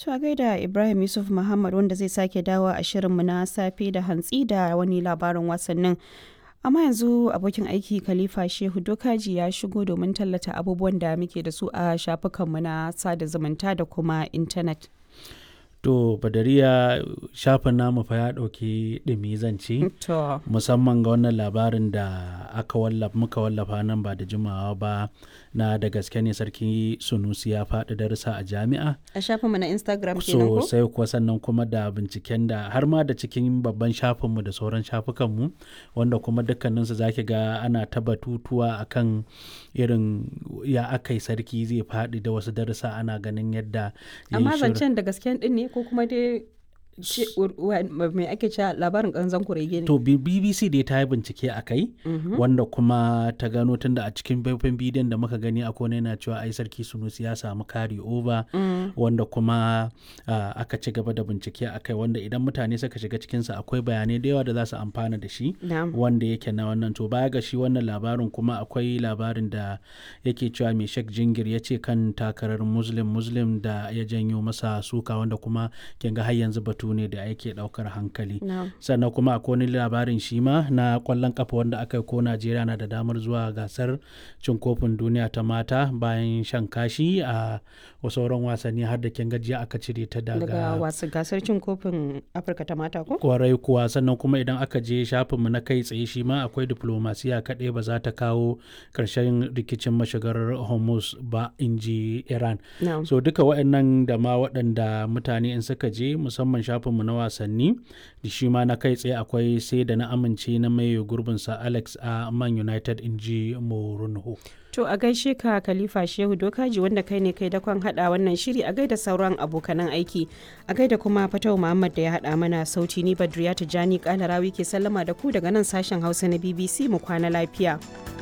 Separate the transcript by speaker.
Speaker 1: To a gaida Ibrahim Yusuf Muhammad wanda zai sake dawo a shirinmu na safe da hantsi da wani labarin wasannin. Amma yanzu abokin aiki Khalifa Shehu Dokaji ya shigo domin tallata abubuwan da muke da su a shafukanmu na sada zumunta da kuma intanet.
Speaker 2: To Badariya shafin namu fa ya ɗauki ɗumi zance
Speaker 1: To,
Speaker 2: musamman ga wannan labarin da aka wallafa muka wallafa nan ba da jimawa ba na da gaske ne sarki Sunusi ya faɗi darussa a jami'a.
Speaker 1: a shafinmu na Instagram kenan ko?
Speaker 2: sosai kuwa sannan kuma da binciken da har ma da cikin babban shafinmu da sauran shafukanmu wanda kuma dukkaninsu za ki ga ana ta batutuwa akan irin ya aka yi sarki zai faɗi da wasu darussa ana ganin yadda ya yi
Speaker 1: Amma
Speaker 2: shirin-
Speaker 1: zancen da gasken din ne ko kuma dai ce- wa- mai ake cewa labarin ƙanzan kurege ne?
Speaker 2: To B- BBC dai ta yi bincike a kai wanda kuma ta gano tunda a cikin faifan bidiyon da muka gani a kone yana cewa ai sarki Sunusi ya samu kari over wanda kuma ah, aka ci gaba da bincike a kai wanda idan mutane suka shiga cikinsa akwai bayanai da yawa da za su amfana da shi
Speaker 1: Na'am.
Speaker 2: wanda yake na wannan to baya ga shi wannan labarin kuma akwai labarin da yake cewa mai shek jingir ya ce kan takarar muslim muslim da ya janyo masa suka wanda kuma kin ga har yanzu batu ne da yake daukar hankali
Speaker 1: Na'am.
Speaker 2: sannan kuma akwai wani labarin shi ma na kwallon kafa wanda aka yi ko najeriya na da damar zuwa gasar cin kofin duniya ta mata bayan shan kashi a sauran wasanni har da kin gajiya aka cire ta
Speaker 1: Daga
Speaker 2: daga
Speaker 1: wasu gasar cin kofin Afirka ta mata ko?
Speaker 2: kwarai kuwa sannan kuma idan aka je shafinmu na kai tsaye shi ma akwai diplomasiya kaɗai ba za ta kawo ƙarshen rikicin mashigar hormuz ba in ji iran
Speaker 1: Na'am.
Speaker 2: so duka waɗannan da ma waɗanda mutane in suka je musamman shafinmu na wasanni da shi ma na kai tsaye akwai sai da na amince na mai gurbinsa alex a man united in ji morunho
Speaker 1: To a gaishe ka Khalifa Shehu Dokaji wanda kai ne kai dakon hada wannan shiri a gaida sauran abokanan aiki. A gaida kuma Fatau Muhammad da ya hada mana sauti ni Badriya Tijani Kalarawi ke sallama da ku daga nan sashen Hausa na BBC mu kwana lafiya.